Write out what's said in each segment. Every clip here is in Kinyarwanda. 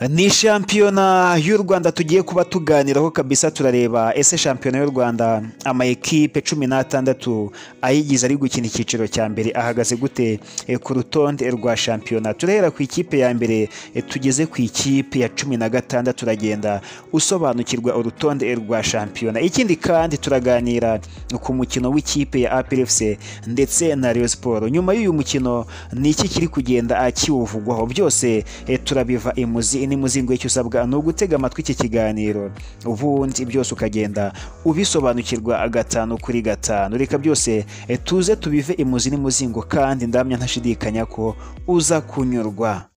ni shampiyona y'u rwanda tugiye kuba tuganiraho kabisa turareba ese shampiyona y'u rwanda amayikipe cumi n'atandatu ayigize ari gukina icyiciro cya mbere ahagaze gute eh, ku rutonde rwa shampiyona turahera ku ikipe ya mbere eh, tugeze ku ikipe ya cumi na gatandatu turagenda usobanukirwa urutonde rwa shampiyona ikindi kandi turaganira ku mukino w'ikipe ya APRFC ndetse na Rayon Sport nyuma y'uyu mukino ni iki kiri kugenda ah, kiwuvugwaho byose eh, turabiva imuzi n'imuzingo icyo usabwa ni ugutega amatwi iki kiganiro ubundi byose ukagenda ubisobanukirwa gatanu kuri gatanu reka byose eh, tuze tubive imuzi n'imuzingo kandi ndamya ntashidikanya ko uza kunyurwa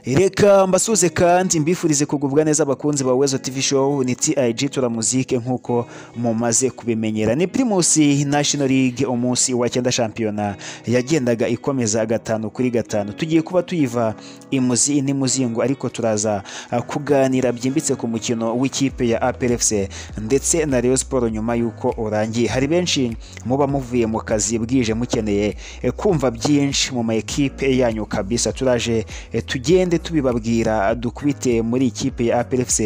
reka mbasuze kandi mbifurize kugubwa neza abakunzi ba wezo tv show ni tig turamuzike nk'uko mumaze kubimenyera ni primusi national league umunsi wa cyenda shampiyona yagendaga ikomeza gatanu kuri gatanu tugiye kuba tuyiva imuzi n'imuzingo ariko turaza ah, kuganira byimbitse ku mukino w'ikipe ya aprfc ndetse na rayon sport nyuma y'uko urangiye hari benshi muba muvuye mu kazi bwije mukeneye eh, kumva byinshi mu ma ekipe yanyu kabisa turaje eh, tugende tubibabwira dukubite muri ikipe ya APRFC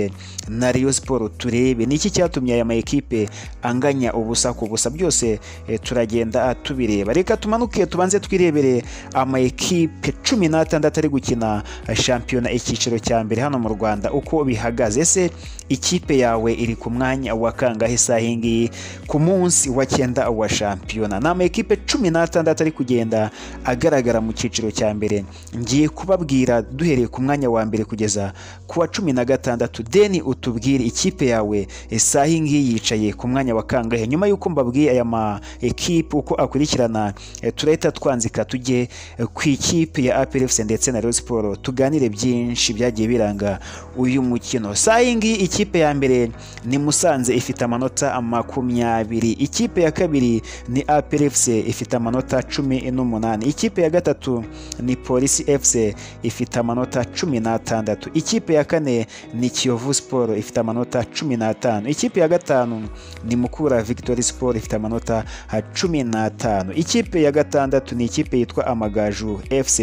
na Rayon Sport turebe niki cyatumye aya ma ekipe anganya ubusa ku busa byose eh, turagenda ah, tubireba reka tumanuke tubanze twirebere ama ekipe cumi n'atandatu ari gukina ah, shampiyona icyiciro cya mbere hano mu Rwanda uko bihagaze ese ikipe yawe iri ku mwanya wa kangahe isaha iyi ngiyi ku munsi wa cyenda wa shampiyona ni ama ekipe cumi n'atandatu ari kugenda agaragara mu cyiciro cya mbere ngiye kubabwira duhereye ku mwanya wa mbere kugeza ku wa cumi na gatandatu deni utubwire ikipe yawe isaha iyi ngiyi yicaye ku mwanya wa kangahe nyuma y'uko mbabwiye aya ma ekipe uko akurikirana eh, turahita twanzika tujye eh, ku ikipe ya APRFC ndetse na Rayon Sport tuganire byinshi byagiye biranga uyu mukino saa iyi ngiyi ikipe ya mbere ni Musanze ifite amanota makumyabiri ikipe ya kabiri ni APRFC ifite amanota cumi n'umunani ikipe ya gatatu ni Polisi FC ifite amanota cumi n'atandatu ikipe ya kane ni Kiyovu Sport ifite amanota cumi n'atanu ikipe ya gatanu ni Mukura Victory Sport ifite amanota ah, cumi n'atanu ikipe ya gatandatu ni ikipe yitwa Amagaju FC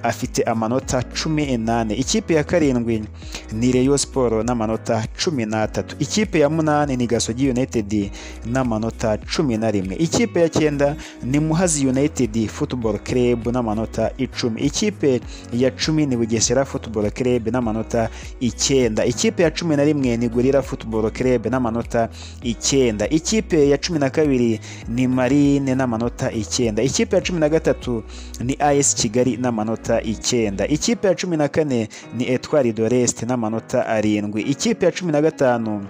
afite amanota cumi n'ane ikipe ya karindwi ni Rayon Sport n'amanota cumi n'atatu ikipe ya munani ni Gasogi United n'amanota cumi na rimwe ikipe ya cyenda ni Muhazi United Football Club n'amanota icumi ikipe ya cumi ni Bugesera Football Club n'amanota icyenda ikipe ya cumi na rimwe ni Gorilla Football Club n'amanota icyenda ikipe ya cumi na kabiri ni Marine n'amanota icyenda ikipe ya cumi na gatatu ni AS Kigali n'amanota n'amanota icyenda ikipe ya cumi na kane ni etwari doreste n'amanota arindwi ikipe ya cumi na gatanu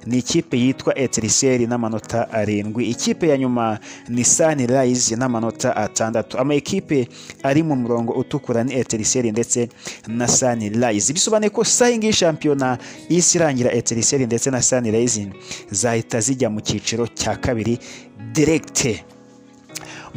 ni ikipe yitwa etiriseri n'amanota arindwi ikipe ya nyuma ni sanirayizi n'amanota atandatu ama ekipe ari mu murongo utukura ni etiriseri ndetse na sanirayizi bisobanuye ko sayingi shampiyona isi irangira etiriseri ndetse na sanirayizi zahita zijya mu cyiciro cya kabiri direkite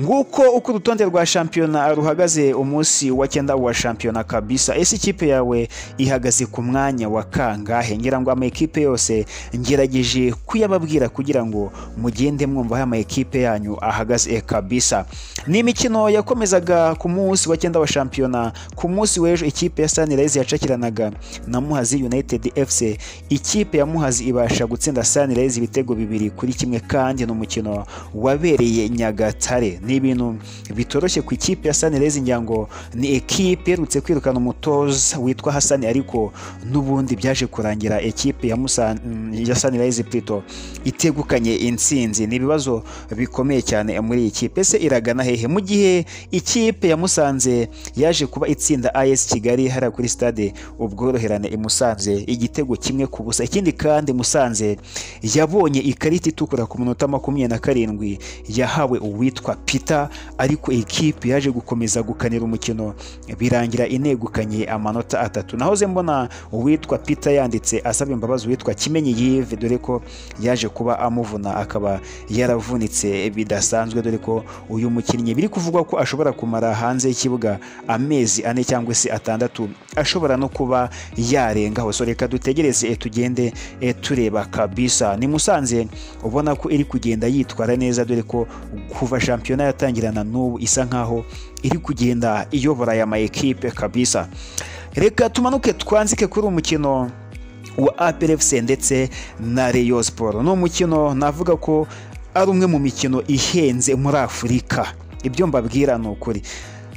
nguko uko urutonde rwa shampiyona ruhagaze umunsi wa cyenda wa shampiyona kabisa ese ikipe yawe ihagaze ku mwanya wa kangahe ngira ngo amakipe yose ngerageje kuyababwira kugira ngo mugende mwumva aho amakipe yanyu ahagaze kabisa ni imikino yakomezaga ku munsi wa cyenda wa shampiyona ku munsi w'ejo ikipe ya sanirayizi yacakiranaga na muhazi united fc ikipe ya muhazi ibasha gutsinda sanirayizi ibitego bibiri kuri kimwe kandi ni umukino wabereye nyagatare ni ibintu bitoroshye ku ikipe ya sanirezi ngira ngo ni ekipe iherutse kwirukana umutoza witwa hasani ariko n'ubundi byaje kurangira ekipe ya, Musa- ya sanirezi plito itegukanye intsinzi ni ibibazo bikomeye cyane muri iyi kipe ese iragana hehe mu gihe ikipe ya musanze yaje kuba itsinda as kigali hariya kuri stade ubworoherane imusanze igitego kimwe ku busa ikindi kandi musanze yabonye ikarita itukura ku minota makumyabiri na karindwi yahawe uwitwa P peter ariko ekipe yaje gukomeza gukanira umukino birangira inegukanye amanota atatu nahoze mbona uwitwa peter yanditse asaba imbabazi uwitwa kimenyi yive dore ko yaje kuba amuvuna akaba yaravunitse bidasanzwe dore ko uyu mukinnyi biri kuvugwa ko ashobora kumara hanze y'ikibuga amezi ane cyangwa se atandatu ashobora no kuba yarengaho so reka dutegereze eh, tugende eh, tureba kabisa ni musanze ubona ko iri kugenda yitwara neza dore ko kuva shampiyona yatangirana n'ubu isa nkaho iri kugenda iyobora aya ma ekipe kabisa reka tumanuke twanzike kuri umukino wa APRFC ndetse na Rayon Sport ni umukino navuga ko ari umwe mu mikino ihenze muri Afurika ibyo mbabwira ni ukuri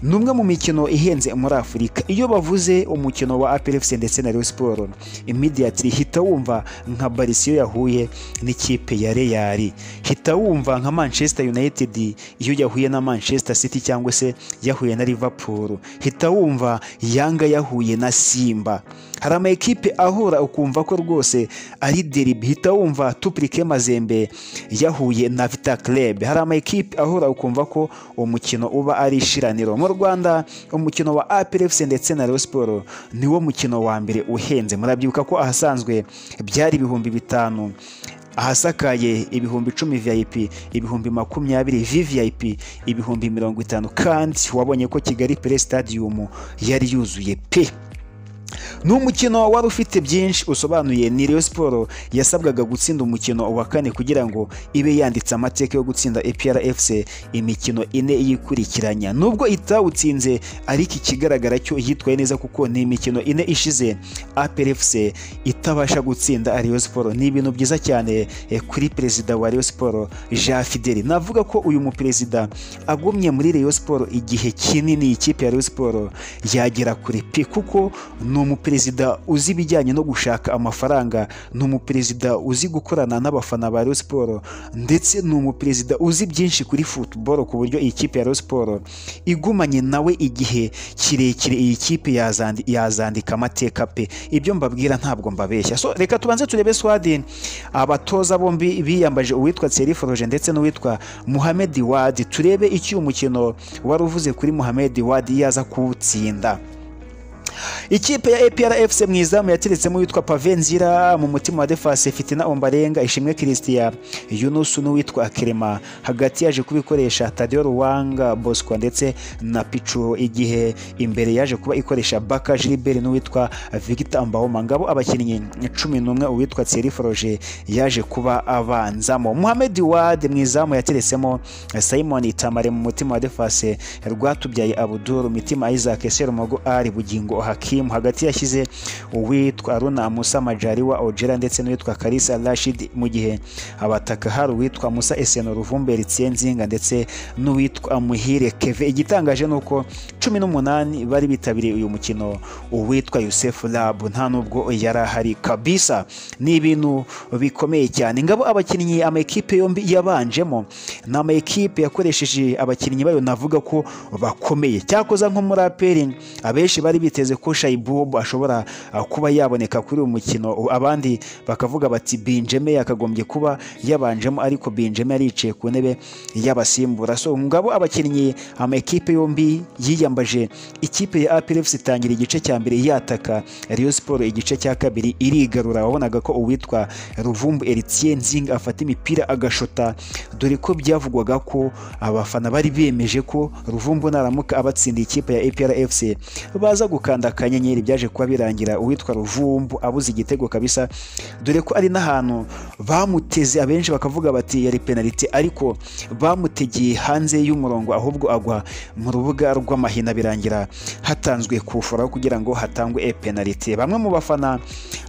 ni umwe mu mikino ihenze muri afurika iyo bavuze umukino wa APRFC ndetse na Rayon Sport immediately hita wumva nka barisiyo yahuye n'ikipe ya Real hita wumva nka manchester united iyo yahuye na manchester city cyangwa se yahuye na liverpool hita wumva yanga yahuye na simba hari ama ekipe ahura ukumva ko rwose ari deribi hita wumva tuprike mazembe yahuye na vita club hari ama ekipe ahura ukumva ko umukino uba ari ishiraniro mu rwanda umukino wa APRFC ndetse na Rayon Sport niwo mukino wa mbere uhenze murabyibuka ko ahasanzwe byari ibihumbi bitanu ahasakaye ibihumbi icumi vip ibihumbi makumyabiri vvip ibihumbi mirongo itanu kandi wabonye ko kigali pre stadium yari yuzuye pe ni umukino wari ufite byinshi usobanuye ni Rayon Sport yasabwaga gutsinda umukino wa kane kugira ngo ibe yanditse amateka yo gutsinda APRFC imikino ine yikurikiranya nubwo itawutsinze ariko ikigaragara cyo yitwaye neza kuko ni imikino ine ishize APRFC itabasha gutsinda Rayon Sport ni ibintu byiza cyane eh, kuri perezida wa Rayon Sport Jean Fidel navuga ko uyu muperezida agumye muri Rayon Sport igihe kinini ikipe ya Rayon Sport yagera kure pe kuko ni umuperezida uzi ibijyanye no gushaka amafaranga ni umuperezida uzi gukorana n'abafana ba Rayon Sport ndetse ni umuperezida uzi byinshi kuri football ku buryo iyi kipe ya Rayon Sport igumanye nawe igihe kirekire iyi kipe yazandi- yazandika amateka pe ibyo mbabwira ntabwo mbabeshya so reka tubanze turebe Swadi abatoza bombi biyambaje uwitwa Thierry Foroje ndetse n'uwitwa Mohamed Wadi turebe icyo uyu mukino wari uvuze kuri Mohamed Wadi yaza kuwutsinda ikipe ya APRFC mu izamu yateretsemo uwitwa Pave Nzira mu mutima wa Defase Fitina Ombarenga Ishimwe Christian Yunus n'uwitwa Kirema hagati yaje kubikoresha Tadeo Ruwanga Bosco ndetse na Pichu igihe imbere yaje kuba ikoresha Baka Gilbert n'uwitwa Victor Mbahoma ngabo abakinnyi cumi n'umwe uwitwa Thierry Froge yaje kuba abanzamo Mohamed Wade mu izamu yateretsemo Simon Itamare mu mutima wa Defase Rwatubyaye Abdul Mitima Isaac Serumogo ari Bugingo Hakim hagati yashyize uwitwa Aruna Musa Majari wa Ojera ndetse n'uwitwa Karisa Rashid mu gihe abataka hari uwitwa Musa Eseno Ruvumbe Ritsie Nzinga ndetse n'uwitwa Muhire Keve igitangaje ni uko cumi n'umunani bari bitabiriye uyu mukino uwitwa Yusef Lab nta nubwo yari ahari kabisa ni ibintu bikomeye cyane ngabo abakinnyi amakipe yombi yabanjemo ni amakipe yakoresheje abakinnyi bayo navuga ko bakomeye cyakoza nko muri aperi abenshi bari biteze ko shayibubu ashobora uh, kuba yaboneka kuri uyu mukino U- abandi bakavuga bati binjeme yakagombye kuba yabanjemo ariko binjeme yaricaye ku ntebe y'abasimbura so ngabo abakinnyi amakipe yombi yiyambaje ikipe ya APRFC itangira igice cya mbere yataka Rayon Sport igice cya kabiri irigarura wabonaga ko uwitwa Ruvumbu Eritien Nzinga afata imipira agashota dore ko byavugwaga ko abafana bari bemeje ko Ruvumbu naramuka abatsindiye ikipe ya APRFC baza gukanda akanyenyeri byaje kuba birangira uwitwa Ruvumbu abuze igitego kabisa dore ko ari n'ahantu bamuteze abenshi bakavuga bati yari penaliti ariko bamutegeye hanze y'umurongo ahubwo agwa mu rubuga rw'amahina birangira hatanzwe kufuraho kugira ngo hatangwe e penaliti bamwe mu bafana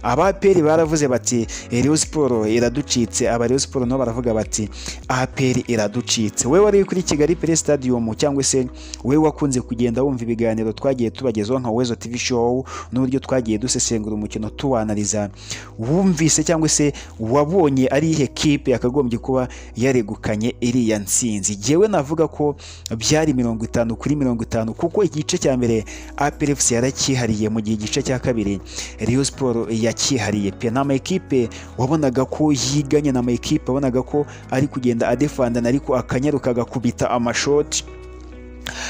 aba APR baravuze bati "Eh, Rayon Sport iraducitse aba Rayon Sport nabo baravuga bati APR iraducitse wowe wari kuri Kigali Pre Stadium cyangwa se wowe wakunze kugenda wumva ibiganiro twagiye tubagezaho nka Wezo TV show n'uburyo twagiye dusesengura umukino tuwanaliza wumvise cyangwa se wabonye ari ihe kipe yakagombye kuba yaregukanye iriya nsinzi jyewe navuga ko byari mirongo itanu kuri mirongo itanu kuko igice cya mbere APRFC yaracyihariye mu gihe igice cya kabiri Rayon Sport yacyihariye pe ni amakipe wabonaga ko yiganye ni amakipe wabonaga ko ari kugenda adefanda guhangana ariko akanyaruka agakubita amashoti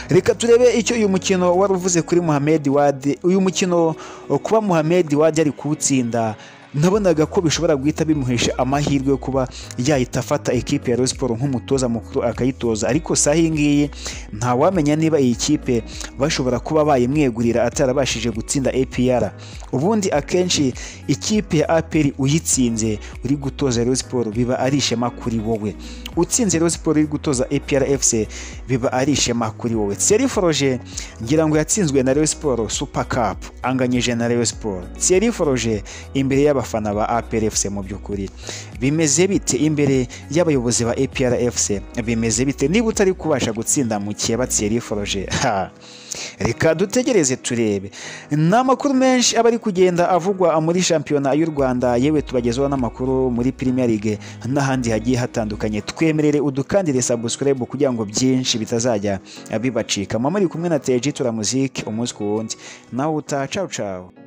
reka turebe icyo uyu mukino wari uvuze kuri Mohamed Wade uyu mukino kuba Mohamed Wade ari kuwutsinda nabonaga ko bishobora guhita bimuhesha amahirwe yo kuba yahita afata ekipe ya Rayon Sports nk'umutoza mukuru akayitoza ariko saha iyi ngiyi ntawamenya niba iyi kipe bashobora kuba bayimwegurira atarabashije gutsinda APR ubundi akenshi ikipe ya APR uyitsinze uri gutoza Rayon Sports biba ari ishema kuri wowe utsinze Rayon Sports uri gutoza APR FC biba ari ishema kuri wowe Thierry Foroge ngira ngo yatsinzwe na Rayon Sports Super Cup anganyije na Rayon Sports Thierry Foroge imbere y'aba abafana ba APR FC mu by'ukuri bimeze bite imbere y'abayobozi ba APR FC bimeze bite niba utari kubasha gutsinda mu kiba Thierry Foroge ha reka dutegereze turebe ni amakuru menshi aba ari kugenda avugwa muri shampiyona y'u rwanda yewe tubagezaho n'amakuru muri premier league n'ahandi hagiye hatandukanye twemerere udukandire subscribe kugira ngo byinshi bitazajya bibacika mama ari kumwe na teji turamuzike umunsi ku wundi nawe utacacawe